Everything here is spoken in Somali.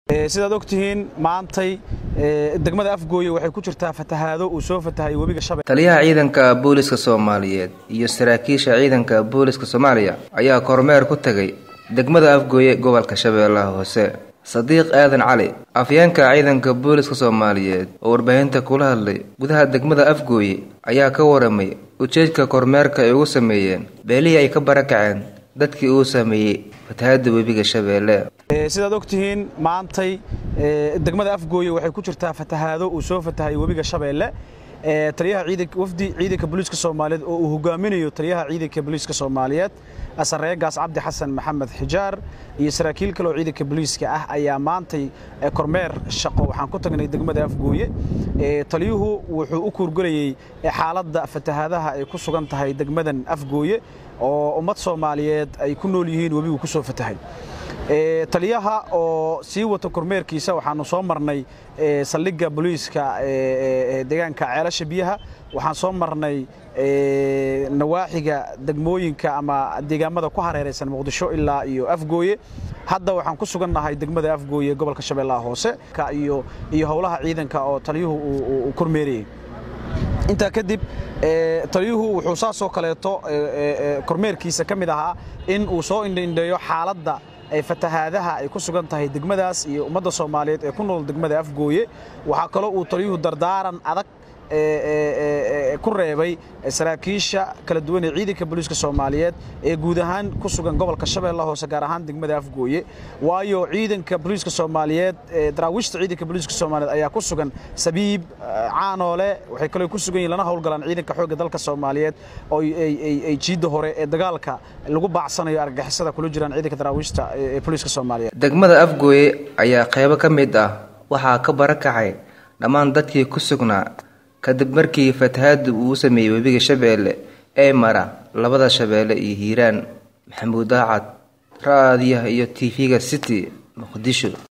sidaad ogtihiin maantay degmada afgooye waxay ku jirtaa fatahaado uu soo fatahay webiga shabeelle taliyaha ciidanka booliska soomaaliyeed iyo saraakiisha ciidanka booliska soomaaliya ayaa kormeer ku tagay degmada afgooye gobolka shabeellaha hoose sadiiq aadan cali afyeenka ciidanka booliska soomaaliyeed oo warbaahinta kula hadlay gudaha degmada afgooye ayaa ka waramay ujeedka kormeerka ay ugu sameeyeen beelihii ay ka barakaceen dadkii uu sameeyey fatahaada webiga shabeelle sidaad ogtihiin maantay degmada afgooye waxay ku jirtaa fatahaado uu soo fatahay webiga shabeelle taliyaha ciidanka wafdi ciidanka booliiska soomaaliyeed oo uu hogaaminayo taliyaha ciidanka booliiska soomaaliyeed sareegaas cabdi xasan maxamed xijaar iyo saraakiil kale oo ciidanka booliiska ah ayaa maantay kormeer shaqo waxaan ku tagnay degmada afgooye taliyuhu wuxuu u kuurgelayey xaaladda fatahaadaha ay ku sugan tahay degmadan afgooye oo ummad soomaaliyeed ay ku nool yihiin webigu ku soo fatahay taliyaha oo sii wata kormeerkiisa waxaanu soo marnay saldhigga booliiska deegaanka ceelasha biyaha waxaan soo marnay nawaaxiga degmooyinka ama deegaamada ku hareeraysan muqdisho ilaa iyo afgooye hadda waxaan ku sugannahay degmada afgooye gobolka shabeellaha hoose iyo iyo howlaha ciidanka oo taliyuhu uu kormeerayey intaa kadib taliyuhu wuxuu saasoo kaleeto kormeerkiisa ka mid ahaa in uu soo indhaindheeyo xaaladda fatahaadaha ay ku sugan tahay degmadaas iyo ummadda soomaaliyeed ee ku nool degmada afgooye waxaa kaloo uu taliyuhu dardaaran adag ku reebay saraakiisha kala duwan ee ciidanka booliiska soomaaliyeed ee guud ahaan ku sugan gobolka shabeellaha hoose gaar ahaan degmada afgooye waayo ciidanka booliiska soomaaliyeed daraawiishta ciidanka booliiska soomaaliyeed ayaa ku sugan sabiib caanoole waxay kaloo ku sugan yihin lana howlgalaan ciidanka xoogga dalka soomaaliyeed oo ay jiidda hore ee dagaalka lagu baacsanayo argagixisada kula jiraan ciidanka daraawiishta ee booliiska soomaaliyeed degmada afgooye ayaa qaybo ka mid ah waxaa ka barakacay dhammaan dadkii ku sugnaa kadib markii fatahaadu uu sameeyey webiga shabeelle ee mara labada shabeelle iyo hiiraan maxamuud daacad ra-aadiyaha iyo tv-ga city muqdisho